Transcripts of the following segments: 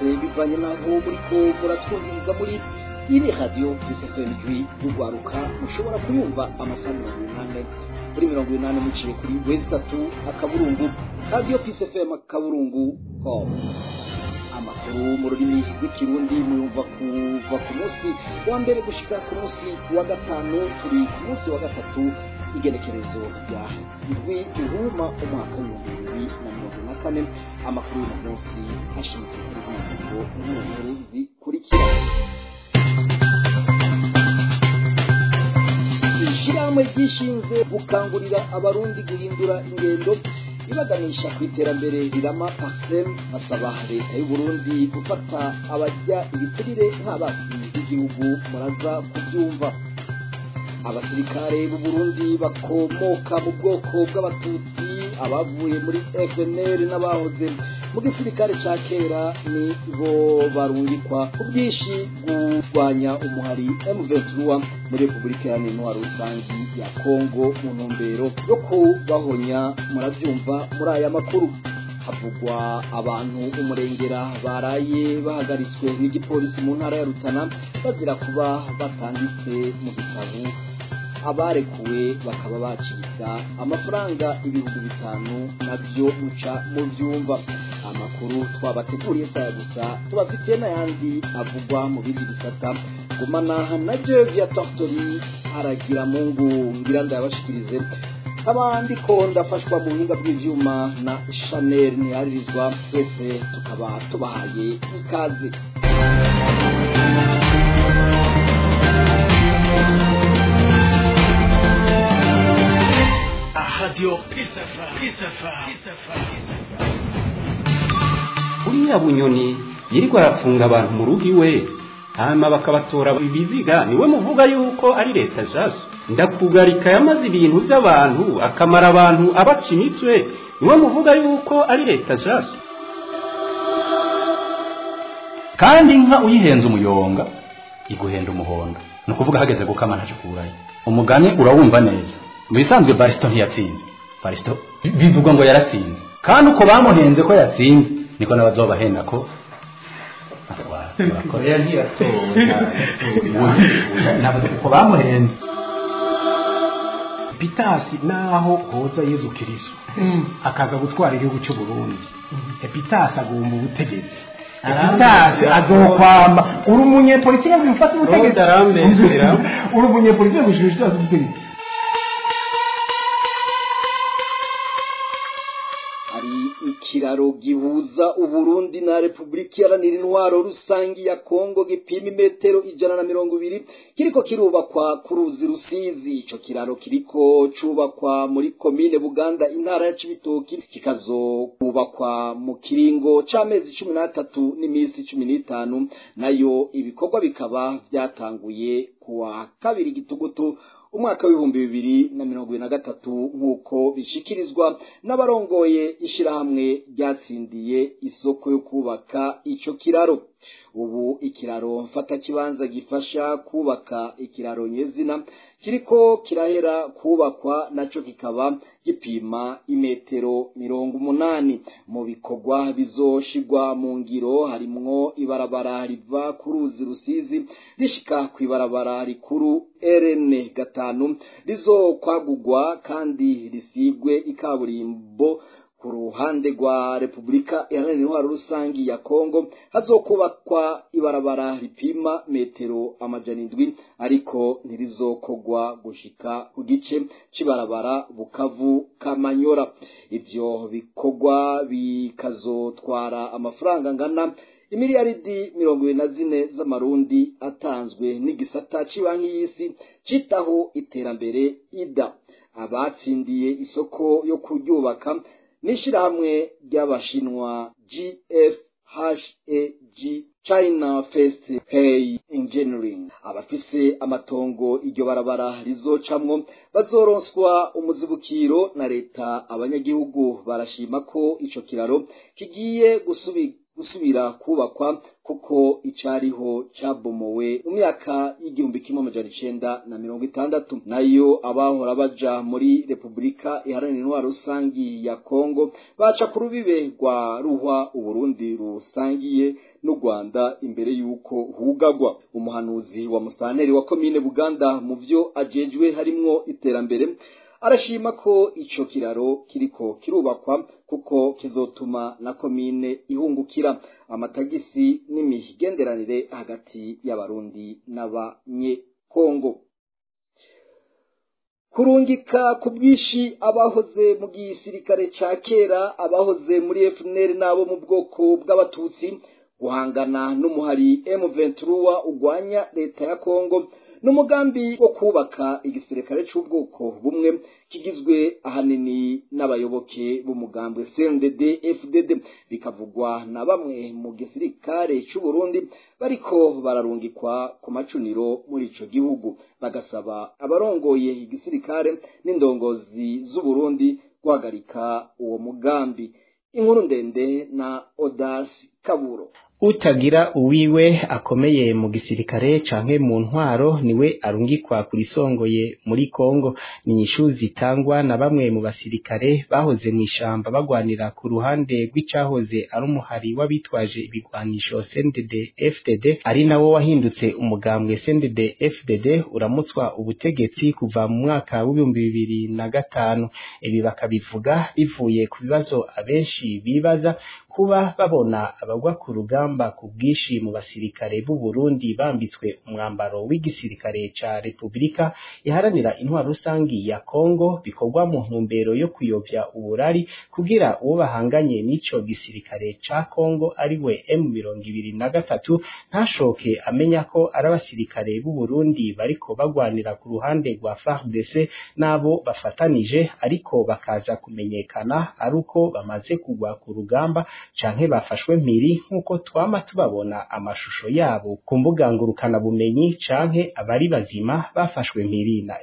bivanye n'aho muriko muratwumviriza muri iri radiyo isfm ijwi y'urwaruka mushobora kuyumva amasaha mirongo inani kuri mirongo inani muciye kuri wezi itatu akaburungu radiyo isfm akaburungu com amakuru mu rurimi rw'ikirundi muyumva kuva ku munsi wa mbere gushika ku munsi wa gatanu turi ku munsi wa gatatu igenekerezo rya indwi ihuma umwaka w'ibihumbi bibiri na mirongo na kane amakuru y'uyu munsi ashinzwe kuri zino ngingo nkuru zikurikira ishyirahamwe ryishinzwe gukangurira abarundi guhindura ingendo ibaganisha ku iterambere rirama parsem basaba leta y'uburundi gufata abajya ibiturire nk'abasi b'igihugu muraza kubyumva abasirikare b'u Burundi bakomoka mu bwoko bw'abatutsi abavuye muri FNL n'abahoze mu gisirikare ca kera ni bo barungikwa ku bwinshi kurwanya umuhari M23 muri Repubulika Iharanira Intwaro Rusangi ya Kongo mu ntumbero yo kubahonya muravyumva muri aya makuru havugwa abantu umurengera baraye bahagaritswe n'igipolisi mu ntara ya Rutana bazira kuba batanditse mu gitabo abarekuwe bakaba bacibwa amafaranga ibihumbi bitanu nabyo muca mu byumva amakuru twabateguriye saya gusa tubafitiye n'ayandi avugwa mu bindi bisata gumana na Jevia Tortori aragira mungu ngira ndabashikirize abandi ko ndafashwa mu buhinga bw'ivyuma na Chanel ntiyaririzwa twese tukaba tubahaye ikaze Radio Pisafa, Pisafa, Pisafa. uriya bunyoni yirirwa arapfunga abantu mu rugo iwe hanyuma bakabatora ibiziga niwe muvuga yuko ari leta jaso ndakugarika yamaze ibintu by'abantu akamara abantu abaca imitwe niwe muvuga yuko ari leta jaso kandi inka uyihenze umuyonga iguhenda umuhondo ni ukuvuga hageze gukama ntaje kuburayo umugani urawumva neza mu bisanzwe barisito ntiyatsinze barisito bivugwa ngo yaratsinze kandi uko bamuhenze ko yatsinze niko n'abazobahenda ko koreya ntiyatowe uko bamuhenze epitasi naho hoza yezu kiriso akaza gutwara igihugu cy'u burundi epitasi agomba ubutegetsi epitasi azokwamba uri umunyepolitike ngo ufate ubutegetsi Ndarambesera. uri umunyepolitike ngo ushobora gutwara ubutegetsi hari ikiraro gihuza uburundi na repubulika iharanira intwaro rusangi ya kongo gipima imetero ijana na mirongo ibiri kiriko kirubakwa ku ruzi rusizi ico kiraro kiriko cubakwa muri komine buganda intara ya cibitoki kikazokubakwa mu kiringo c'amezi cumi n'atatu n'iminsi cumi n'itanu nayo ibikorwa bikaba vyatanguye kuwa kabiri gitugutu umwaka w'ibihumbi bibiri na mirongo ibiri na gatatu nk'uko bishikirizwa n'abarongoye ishirahamwe ryatsindiye isoko yo kubaka ico kiraro ubu ikiraro mfatakibanza gifasha kubaka ikiraro nyezina kiriko kirahera kubakwa naco kikaba gipima imetero mirongo umunani mu bikorwa bizoshigwa mu ngiro harimwo ibarabara riva ku ruzi rusizi rishika ku ibarabara rikuru rn gatanu rizokwagurwa kandi risigwe ikaburimbo ku ruhande rwa repubulika iharanira intwaro rusangi ya kongo hazokubakwa ibarabara ripima metero amajana indwi ariko ntirizokogwa gushika ku gice c'ibarabara bukavu kamanyora ivyo bikorwa bikazotwara amafaranga angana imiliyaridi mirongo ibiri na zine z'amarundi atanzwe n'igisata c'ibanki y'isi citaho iterambere ida abatsindiye isoko yo kuryubaka n'ishirahamwe ry'abashinwa gfhag china first pay engineering abafise amatongo iryo barabara rizocamwo bazoronswa umuzibukiro na leta abanyagihugu barashima ko ico kiraro kigiye gusubira gusubira kubakwa kuko icariho cabomowe mu myaka y'igihumbi kimwe amajana icenda na mirongo itandatu nayo abahora baja muri repubulika iharanira intwaro rusangi ya kongo baca ku rubibe rwa ruhwa uburundi rusangiye n'u rwanda imbere y'uko hugagwa umuhanuzi wa musanteri wa komine buganda mu vyo ajejwe harimwo iterambere arashima ko ico kiraro kiriko kirubakwa kuko kizotuma na komine ihungukira amatagisi n'imigenderanire hagati y'abarundi n'abanyekongo kurungika ku bwinshi abahoze mu gisirikare ca kera abahoze muri FNL n'abo mu bwoko bw'abatutsi guhangana n'umuhari M23 ugwanya leta ya Kongo n'umugambi wo kubaka igisirikare c'ubwoko bumwe kigizwe ahanini n'abayoboke b'umugambi CNDD FDD bikavugwa na bamwe mu gisirikare c'u Burundi bariko bararungikwa ku macuniro muri ico gihugu bagasaba abarongoye igisirikare n'indongozi z'u Burundi guhagarika uwo mugambi inkuru ndende na Odas Kaburo utagira uwiwe akomeye mu gisirikare canke mu ntwaro niwe arungikwa kurisongoye muri Kongo ni inyishu zitangwa na bamwe mu basirikare bahoze mu ishamba bagwanira ku ruhande rw'icahoze ari umuhari w'abitwaje ibigwanisho CNDD FDD ari nawo wahindutse umugambwe CNDD FDD uramutswa ubutegetsi kuva mu mwaka w'ibihumbi bibiri na gatanu ibi bakabivuga bivuye ku bibazo abenshi bibaza kuba babona abagwa ku rugamba ku bwinshi mu basirikare b'u Burundi bambitswe umwambaro w'igisirikare ca Republika iharanira intwaro rusangi ya Kongo bikorwa mu ntumbero yo kuyovya uburari kugira uwo bahanganye n'ico gisirikare ca Kongo ari we M23 ntashoke amenya ko ari abasirikare b'u Burundi bariko bagwanira ku ruhande rwa FARDC nabo bafatanije ariko bakaza kumenyekana ari uko bamaze kugwa ku rugamba canke bafashwe mpiri nk'uko twama tubabona amashusho yabo ku mbuga ngurukana bumenyi canke abari bazima bafashwe mpiri na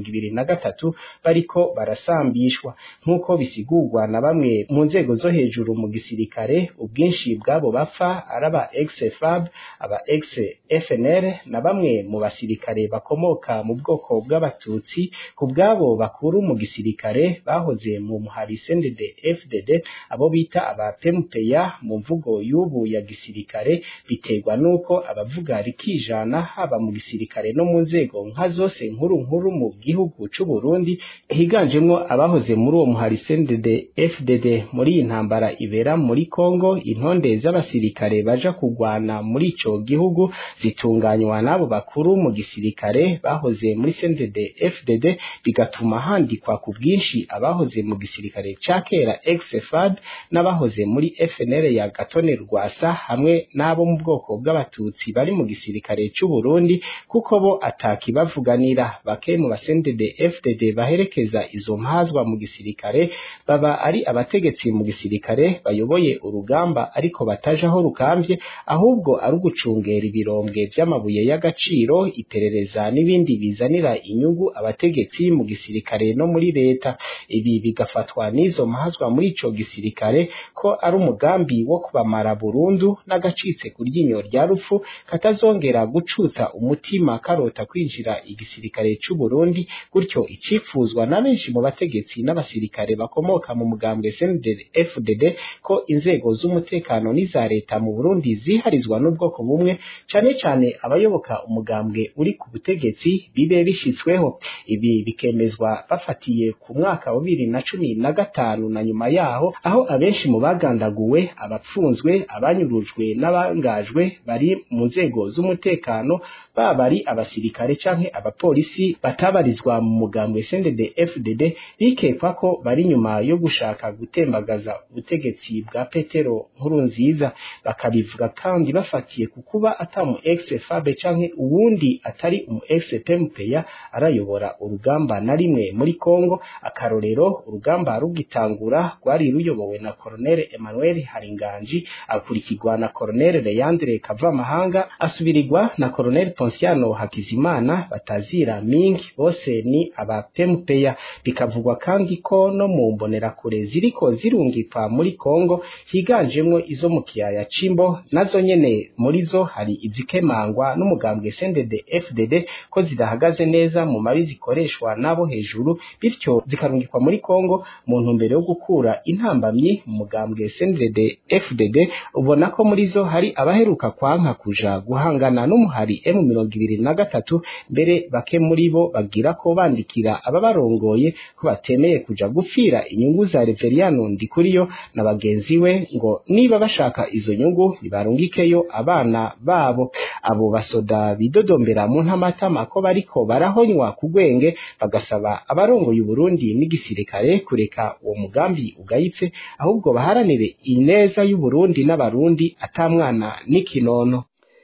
M23 bariko barasambishwa nk'uko bisigurwa na bamwe mu nzego zo hejuru mu gisirikare ubwinshi bwabo bapfa araba ex-FAB aba ex-FNL na bamwe mu basirikare bakomoka mu bwoko bw'abatutsi ku bwabo bakuru mu gisirikare bahoze mu muhari CNDD FDD abo bita aba PMPA mu mvugo y'ubu ya gisirikare biterwa nuko abavuga rikijana haba mu gisirikare no mu nzego nka zose nkuru nkuru mu gihugu c'u Burundi higanjemwo abahoze muri uwo muhari CNDD FDD muri iyi ntambara ibera muri Kongo intonde z'abasirikare baja kugwana muri ico gihugu zitunganywa n'abo bakuru mu gisirikare bahoze muri CNDD FDD bigatuma handikwa ku bwinshi abahoze mu gisirikare ca kera ex-FAD n'abahoze muri FNL ya Gatone Rwasa hamwe n'abo mu bwoko bw'abatutsi bari mu gisirikare c'u Burundi kuko bo atakibavuganira bake mu basendede FDD baherekeza izo mpazwa mu gisirikare baba ari abategetsi mu gisirikare bayoboye urugamba ariko batajaho rukambye ahubwo ari ugucungera ibirombwe vy'amabuye y'agaciro iperereza n'ibindi bizanira inyungu abategetsi mu gisirikare no muri leta ibi bigafatwa n'izo mpazwa muri ico gisirikare ko ari umugambi wo kubamara burundu n'agacitse ku ryinyo rya rupfu katazongera gucutsa umutima karota kwinjira igisirikare c'u Burundi gutyo icifuzwa na benshi mu bategetsi n'abasirikare bakomoka mu mugambwe CNDD FDD ko inzego z'umutekano n'iza leta mu Burundi ziharizwa n'ubwoko bumwe cane cane abayoboka umugambwe uri ku butegetsi bibe bishitsweho ibi bikemezwa bafatiye ku mwaka wa bibiri na cumi na gatanu na nyuma yaho aho abenshi mu bagandaguwe abapfunzwe abanyurujwe n'abangajwe bari mu nzego z'umutekano baba ari abasirikare canke abapolisi batabarizwa mu mugambwe CNDD FDD bikekwa ko bari nyuma yo gushaka gutembagaza ubutegetsi bwa Petero Nkurunziza bakabivuga kandi bafatiye ku kuba atamu ex Fabe canke uwundi atari umu ex PMPA arayobora urugamba na rimwe muri Kongo akarorero Rohero urugamba rugitangura rwari ruyobowe na Colonel Emmanuel Haringanji akurikirwa na Colonel Leandre Kavamahanga asubirirwa na Colonel Ponciano Hakizimana batazira Ming bose ni aba PMPA bikavugwa kandi ko no mu mbonerakure ziriko zirungikwa muri Kongo higanjemwo izo mu kiyaya Cimbo nazo nyene muri zo hari izikemangwa n'umugambwe CNDD FDD ko zidahagaze neza mu mabi zikoreshwa nabo hejuru bityo zikarungikwa muri Kongo mu ntumbero yo gukura intambamyi mu mugambwe CNDD FDD ubona ko muri zo hari abaheruka kwanka kuja guhangana n'umuhari M23 mbere bake muri bo bagira ko bandikira ababarongoye ko batemeye kuja gupfira inyungu za Reveriano Ndikuriyo na bagenzi we ngo niba bashaka izo nyungu nibarungikeyo abana babo abo basoda bidodombera mu ntamatama ko bariko barahonywa ku gwenge bagasaba abarongoye Burundi n'igisirikare kureka uwo mugambi ugayitse ahubwo baharanire ineza y'u Burundi n'abarundi atamwana n'ikinono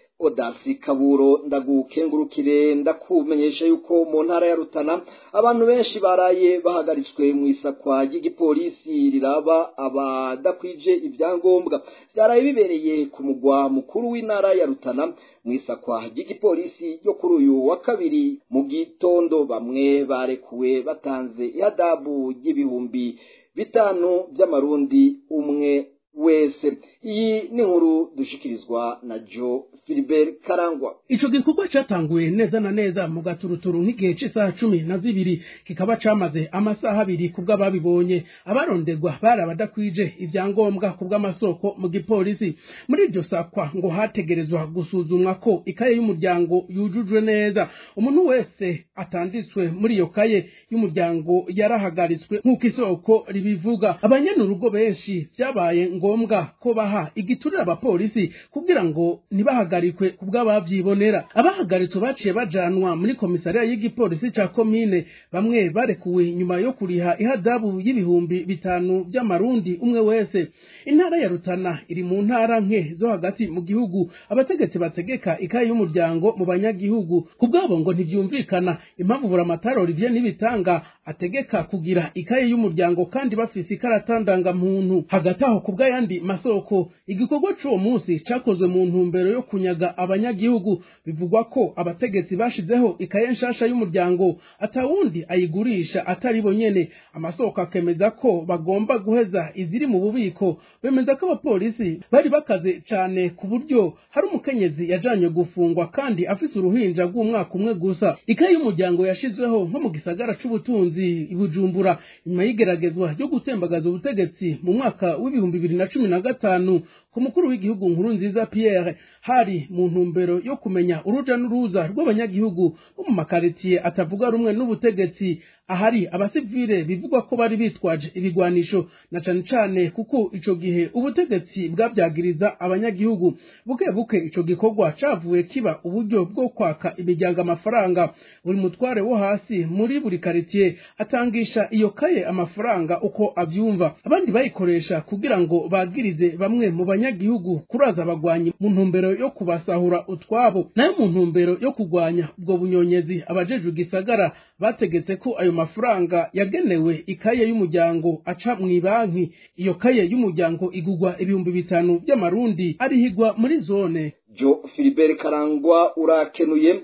odasi kaburo ndagukengurukire ndakumenyesha yuko mu ntara ya rutana abantu benshi baraye bahagaritswe mu isakwa ry'igipolisi riraba abadakwije ibyangombwa byaraye bibereye ku mugwa mukuru w'intara ya rutana mu isakwa ry'igipolisi ryo kuri uyu wa kabiri mu gitondo bamwe barekuwe batanze ihadabu ry'ibihumbi bitanu by'amarundi umwe wese iyi ni nkuru dushikirizwa na jo Philibert Karangwa ico gikorwa catanguye neza na neza mu gaturuturu nk'igihe c'isaha cumi na zibiri kikaba camaze amasaha abiri kubw'ababibonye abaronderwa bari abadakwije ivyangombwa kubw'amasoko mu gipolisi muri iryo sakwa ngo hategerezwa gusuzumwa ko ikaye y'umuryango yujujwe neza umuntu wese atanditswe muri iyo kaye y'umuryango yarahagaritswe nk'uko isoko ribivuga abanyanurugo benshi vyabaye ngombwa ko baha igiturire abapolisi kugira ngo ntibahagarikwe kubw'abavyibonera abahagaritswe baciye bajanwa muri komisariya y'igipolisi ca komine bamwe barekuwe nyuma yo kuriha ihadabu y'ibihumbi bitanu vy'amarundi umwe wese intara ya rutana iri mu ntara nke zo hagati mu gihugu abategetsi bategeka ikaye y'umuryango mu banyagihugu kubwabo ngo ntivyumvikana impamvu buramatari Olivier Nibitanga ategeka kugira ikaye y'umuryango kandi bafise ikarata ndangamuntu hagati aho kubw'ayandi masoko igikorwa c'uwo munsi cakozwe mu ntumbero yo kunyaga abanyagihugu bivugwa ko abategetsi bashizeho ikaye nshasha y'umuryango atawundi ayigurisha atari bo nyene amasoko akemeza ko bagomba guheza iziri mu bubiko bemeza ko abapolisi bari bakaze cane ku buryo hari umukenyezi yajanywe gufungwa kandi afise uruhinja rw'umwaka umwe gusa ikaye y'umuryango yashizweho nko mu gisagara c'ubutunzi i Bujumbura nyuma y'igeragezwa ryo gutembagaza ubutegetsi mu mwaka w'ibihumbi bibiri na cumi na gatanu ku mukuru w'igihugu nkuru nziza Pierre hari mu ntumbero yo kumenya uruja n'uruza rw'abanyagihugu bo mu makaritiye atavuga rumwe n'ubutegetsi ahari abasivile bivugwa ko bari bitwaje ibigwanisho na cane cane kuko ico gihe ubutegetsi bwavyagiriza abanyagihugu buke buke ico gikorwa cavuye kiba uburyo bwo kwaka imiryango amafaranga buri mutware wo hasi muri buri karitiye atangisha iyo kaye amafaranga uko avyumva abandi bayikoresha kugira ngo bagirize bamwe mu banyagihugu kuraza abagwanyi mu ntumbero yo kubasahura utwabo nayo mu ntumbero yo kugwanya ubwo bunyonyezi abajejwe igisagara bategetse ko ayo mafaranga yagenewe ikaye y'umuryango aca mu ibanki iyo kaye y'umuryango igugwa ibihumbi bitanu by'amarundi arihigwa muri zone jo Philibert Karangwa urakenuye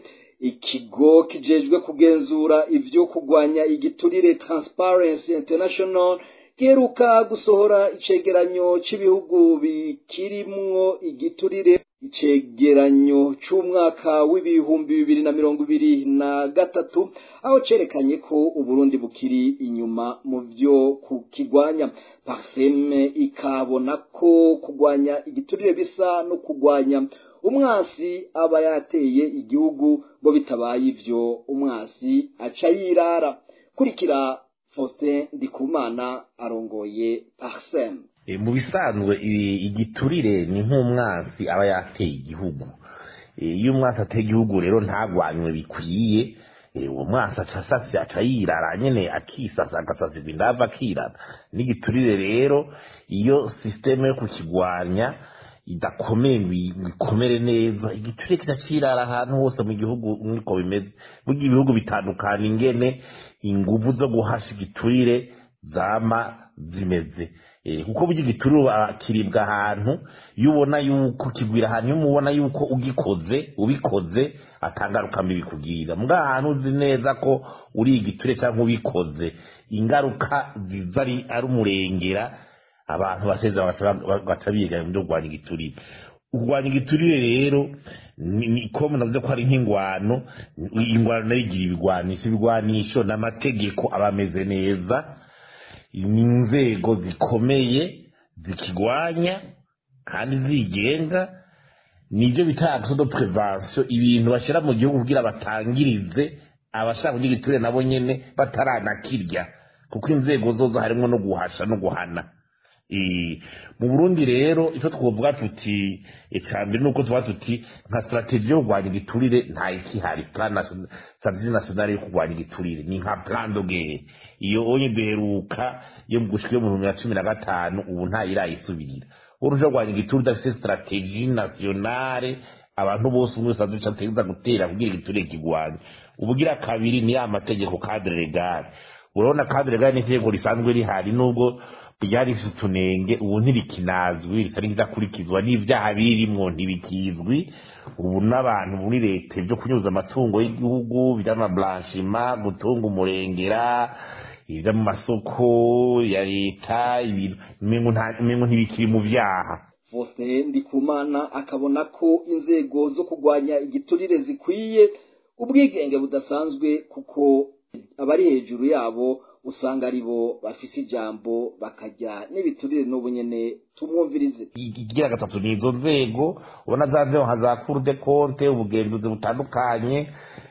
ikigo kijejwe kugenzura ivyo kugwanya igiturire Transparency International giheruka gusohora icegeranyo c'ibihugu bikirimwo igiturire icegeranyo c'umwaka w'ibihumbi bibiri na mirongo ibiri na gatatu aho cerekanye ko uburundi bukiri inyuma mu vyo kukigwanya parseme ikabona ko kugwanya igiturire bisa no kugwanya umwasi aba yateye igihugu ngo bitabaye ivyo umwasi aca yirara kurikira Faustin Ndikumana arongoye parseme mu bisanzwe igiturire ni nk'umwansi aba yateye igihugu iyo umwansi ateye igihugu rero ntagwanywe bikwiye uwo mwansi aca aca yirara nyene akisasa agasasirwa indava akirara n'igiturire rero iyo sisiteme yo kukigwanya idakomeye ngo ikomere neza igiturire kica cirara ahantu hose mu gihugu niko bimeze burya ibihugu bitandukana ingene inguvu zo guhasha igiturire zama zimeze Eh, kuko burya igiturire ah, kiribwa ahantu iyo ubona yuko kigwira ahantu iyo umubona yuko ugikoze ubikoze atangaruka mbi bikugirira mbwa ahantu uzi neza ko uri igiture cyangwa ubikoze ingaruka ziza ari ari umurengera abantu baseza baca biga mu byo kurwanya igiturire kurwanya igiturire rero ni ni- ko munavuze ko ari nk'ingwano ingwano nayo igira ibigwanisho ibigwanisho n'amategeko aba ameze neza ni inzego zikomeye zikigwanya kandi zigenga nibyo bita action de prevention ibintu bashyira mu gihugu kugira batangirize abashaka kugira igiturire nabo nyene bataranakirya kuko inzego zozo harimo no guhasha no guhana Eh, mu burundi rero icyo twovuga tuti icambere nuko tuvuga tuti nka strategie yo kurwanya igiturire nta ikihari plan nation- strategie nationale yo kurwanya igiturire ni nka plan de guerre iyo onye duheruka yo mu gushika yo mu bihumbi bibiri na cumi na gatanu ubu ntayirayisubirira uruja kurwanya igiturire udafite strategie nationale abantu bose umwe wese azica ategeza gutera kugira igiturire kigwanya ubugira kabiri ni ya mategeko cadre legal urabona cadre legal ni itegeko risanzwe rihari nubwo ryari rifite utunenge ubu ntirikinazwi ritari ridakurikizwa n'ibyaha birimwo ntibikizwi ubu n'abantu muri leta ibyo kunyuza amatungo y'igihugu by'amablanchima gutunga umurengera ibyo mu masoko ya leta ibintu umengo nta- umengo ntibikiri mu vyaha Faustin Ndikumana akabona ko inzego zo kurwanya igiturire zikwiye ubwigenge budasanzwe kuko abari hejuru yabo usanga ari bo bafise ijambo bakajya n'ibiturire n'ubu nyene tumwumvirize igira gatatu ni izo nzego ubona za nzego nka za cour de compte ubugenzuzi butandukanye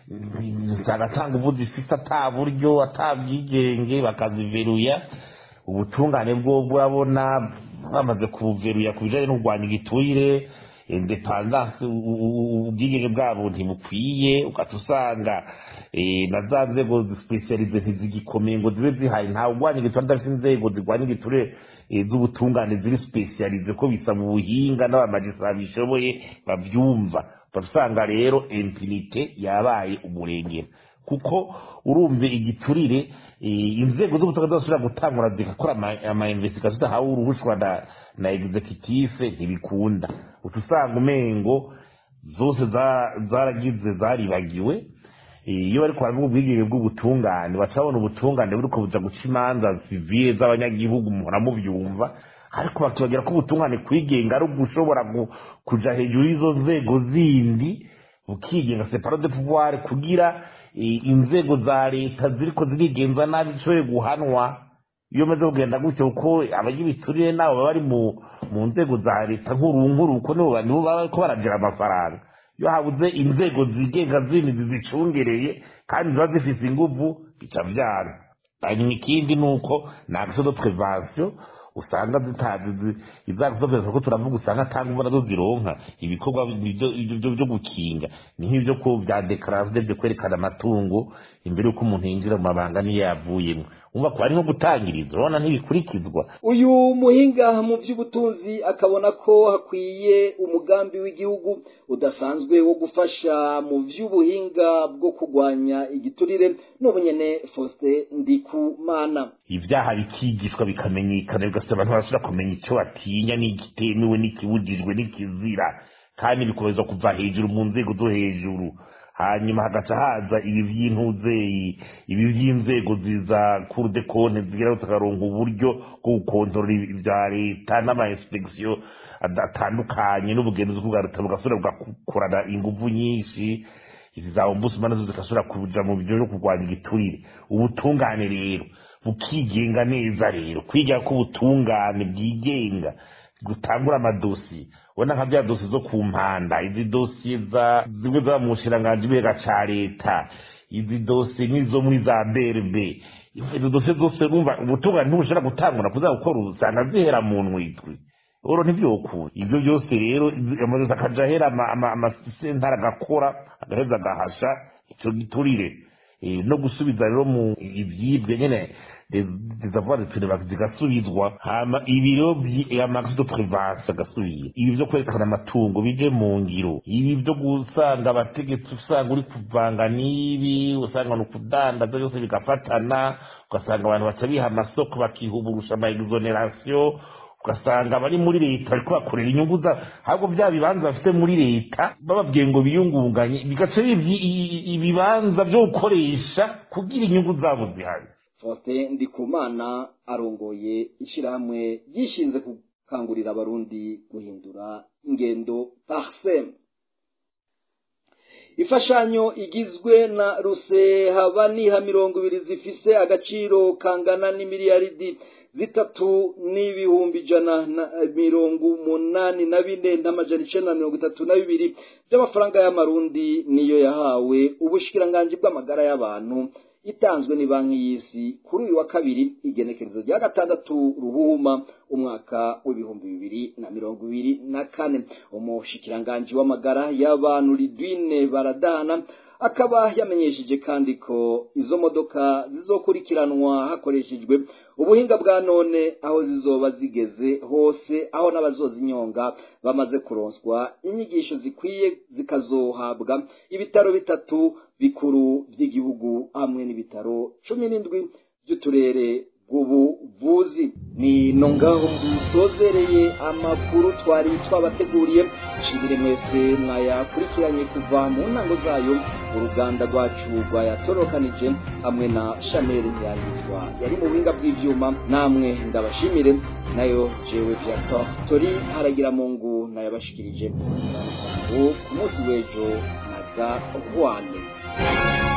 zagatanga ubu zifite ata buryo ata bwigenge bakaziveruya ubutungane bwo burabona bamaze kubuveruya ku bijanye no kurwanya igiturire independance u- u- u- ubwigenge bwabo ntibukwiye ugaca usanga eh, na za nzego zisipesiyalize ntizigikomeye ngo zibe zihari ntawe urwanya igiturire adafite inzego zirwanya igiturire eh, z'ubutungane ziri sipesiyalize ko bisaba ubuhinga n'abamajisitara bishoboye bavyumva usanga rero impunite yabaye umurengera kuko urumve igiturire eh, inzego z'ubutabera zidashobora gutangura zigakora ama- ama investigation zidahawe uruhushwa na na executive ntibikunda uca usanga umengo zose za- zaragize zaribagiwe Eh, iyo bariko baravuga ubwigenge bw'ubutungane baca babona ubutungane buriko buja guca imanza sivile z'abanyagihugu muhora muvyumva ariko bakibagira ko ubutungane kwigenga ari ugushobora gu- kuja hejuru y'izo nzego zindi bukigenga separo de pouvoir kugira eh, inzego za leta ziriko zirigenza nabi zishoboye guhanwa iyo maze kugenda gutyo kuko abagira ibiturire nabo baba bari mu mu nzego za leta nkuru nkuru kuko nibo ba- nibo baba bariko baragira amafaranga iyo habuze inzego zigenga zindi zizicungereye kandi ziba zifise inguvu bica vyana hanyuma ikindi ni uko ni action de prevention usanga zitazi izagusoheza ko turavuga usanga atanga ubona zo zironka ibikorwa byo- byo byo gukinga ni nk'ibyo ko bya dekarasiyo byo kwerekana amatungo imbere y'uko umuntu yinjira mu mabanga niyo yavuyemo umva ko ari nko gutangiriza urabona ntibikurikizwa uyu muhinga mu by'ubutunzi akabona ko hakwiye umugambi w'igihugu udasanzwe wo gufasha mu by'ubuhinga bwo kurwanya igiturire n'ubunyene Faustin Ndikumana ibyaha bikigishwa bikamenyekana bigasaba abantu barashobora kumenya icyo batinya n'igitemewe n'ikibujijwe n'ikizira kandi bikomeza kuva hejuru mu nzego zo hejuru hanyuma hagaca haza ibi by'intuzeyi ibi by'inzego ziza cour de compte zigira tukaronka uburyo bwo gukontorora ibya leta n'ama inspection ad- atandukanye n'ubugenzuzi bwa leta bugasubira bugakorana inguvu nyinshi izi za ombudsman nazo zigashobora kuja mu bintu byo kurwanya igiturire ubutungane rero bukigenga neza rero kwiga ko ubutungane bwigenga gutangura amadosiye ubona nka bya dosiye zo ku mpanda izi dosiye za zimwe zaba mu bushiranganji bwega ca leta izi dosiye nk'izo muri za brb izo dosiye zose urumva ubutungane ntibushobora gutangura kuza gukora usanga zihera mu ntwitwi oro ntibyokura ibyo byose rero amazu akaja ahera ama- ama- amasentara agakora agaheza agahasha icyo giturire Eh, no gusubiza rero mu ibyibwe nyene des avoirs de prélevage zigasubizwa hama ibiro amax de prévence agasubira ibi vyo kwerekana amatungo bije mu ngiro ibi vyo gusanga abategetsi usanga uri kuvanga n'ibi usanga ni ukudandaza byose bigafatana ugasanga abantu baca biha amasoko bakihuburusha ama exoneration ugasanga abari muri leta bariko bakorera inyungu za ahubwo bya bibanza bafite muri leta bababwiye ngo biyungunganye bigaca ibibanza vyo gukoresha kugira inyungu zabo zihari Faustin Ndikumana arongoye ishirahamwe ryishinze gukangurira abarundi guhindura ingendo parsem ifashanyo igizwe na rusehaba niha mirongo ibiri zifise agaciro kangana n'imiliyaridi zitatu n'ibihumbi ijana na mirongo umunani na bine n'amajana icenda na mirongo itatu na bibiri by'amafaranga y'amarundi niyo yahawe ubushikiranganji bw'amagara y'abantu itanzwe ni banki y'isi kuri uyu wa kabiri igenekerezo rya gatandatu ruhuma umwaka w'ibihumbi bibiri na mirongo ibiri na kane umushikiranganji w'amagara y'abantu lidwine baradahana akaba yamenyesheje kandi ko izo modoka zizokurikiranwa hakoreshejwe ubuhinga bwa none aho zizoba zigeze hose aho n'abazozinyonga bamaze kuronswa inyigisho zikwiye zikazohabwa ibitaro bitatu bikuru by'igihugu hamwe n'ibitaro cumi n'indwi by'uturere bw'ubuvuzi ni no ngaho dusozereye amakuru twari twabateguriye nshimire mwese mwayakurikiranye kuva mu ntango zayo uruganda rwacu rwayatorokanije hamwe na chanel ntiyahizwa yari mu buhinga bw'ibyuma namwe ndabashimire nayo jewe viator tori haragira mu ngu nayabashikirije ku munsi w'ejo na ga rwane